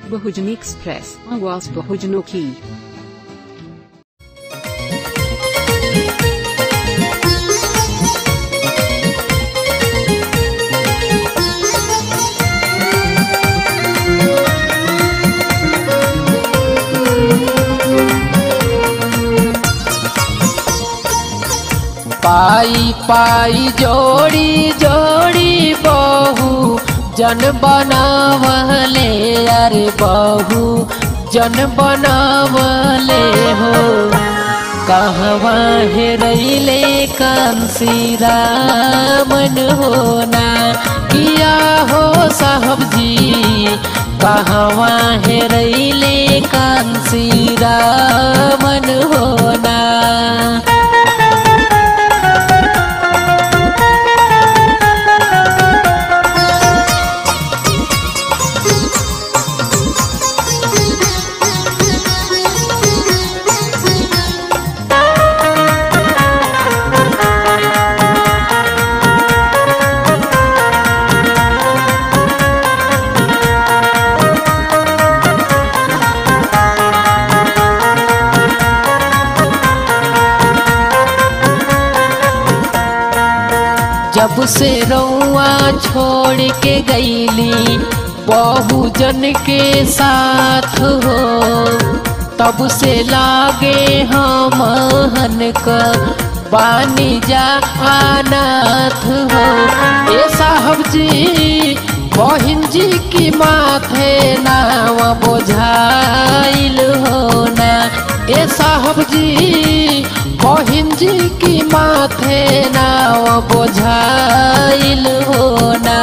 Bahujani Express, Awas Bahujano की पाई पाई जोड़ी जोड़ी बहू जन बनावले अरे बहू जन बनावले हो कहवा हेरैले कंसी रामन होना किया हो साहब जी कहवा हेरैले कंसी रामन होना जब से रउआ छोड़ के गईली बहुजन के साथ हो तब से लागे हम हन का बानी जा अनाथ हो ए साहब जी बहिन जी की माथे नाव बोझाइल हो ना ए साहब जी बहिन जी की माथे नाव बोझाइल हो ना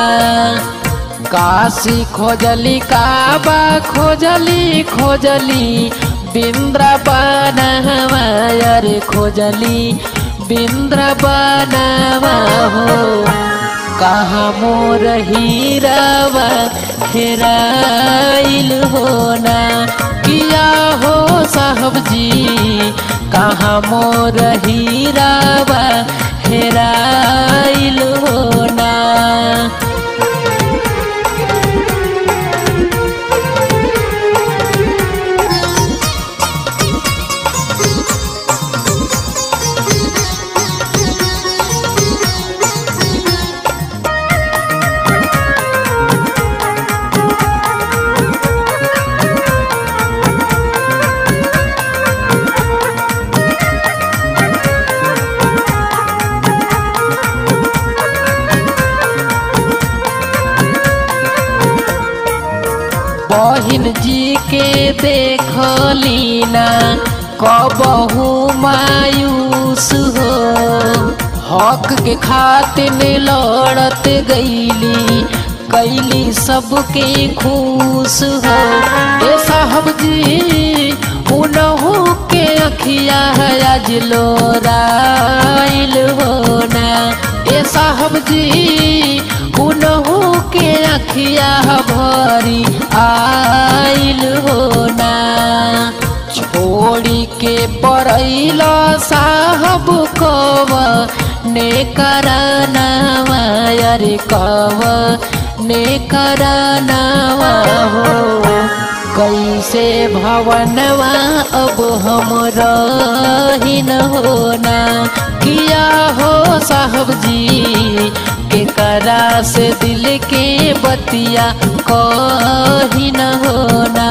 काशी खोजली काबा खोजली खोजली बिंद्रावन अरे खोजली बिंद्रावन हो कहाँ मोर हीरावा हेराइल हो ना किया हो साहब जी कहाँ मोर हीरावा हेराइल हो ना बहिन जी के देखली ना कबहू मायूस हो हक के खातिर लड़त गईली कैली सबके खुश हो ए साहब जी उनहू के अखिया आज लोराइल हो ना ए साहब जी उनहू के अखिया भरी आइल हो ना छोड़ी के परैल साहब कव ने करनावा अरे कव ने करनावा हो कैसे भवनवा अब हम रहीन होना किया हो साहब जी के करा से दिल के बतिया कही न होना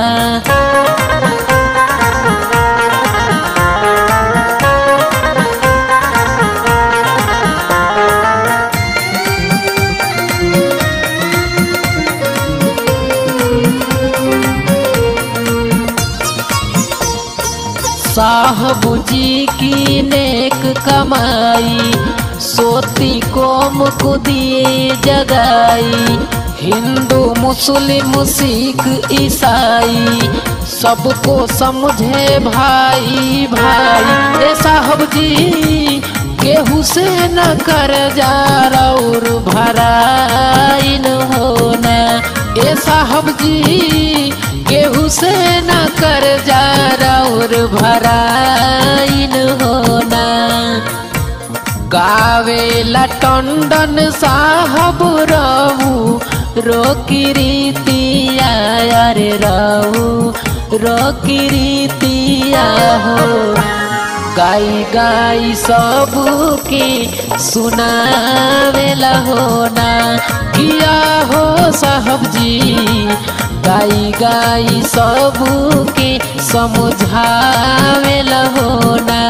साहब जी की नेक कमाई सोती कोम को दिए जगाई हिंदू मुस्लिम सिख ईसाई सबको समझे भाई भाई ए साहब जी केहू से न कर जा और भराइन होना ए साहब जी केहू से न कर जा और भराइन होना गावेला टंडन साहब रहू रोकी रीतिया अरे रहू रोकी रीतिया हो गाई गाई सबके सुनावेला हो ना किया हो साहब जी गाई गाई सबके समझावेला हो ना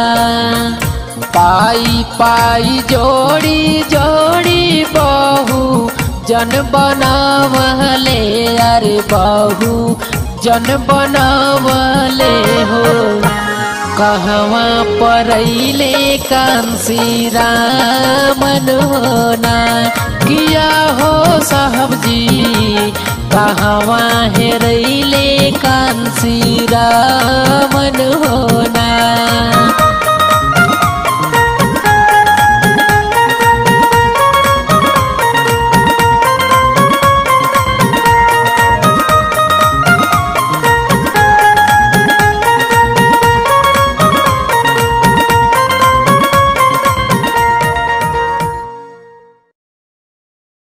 पाई पाई जोड़ी जोड़ी बहू जन बनावले अरे बहू जन बनावले हो कहवा परैले कांसी रामन होना किया हो साहब जी कहवा हेरैले कांसी रामन होना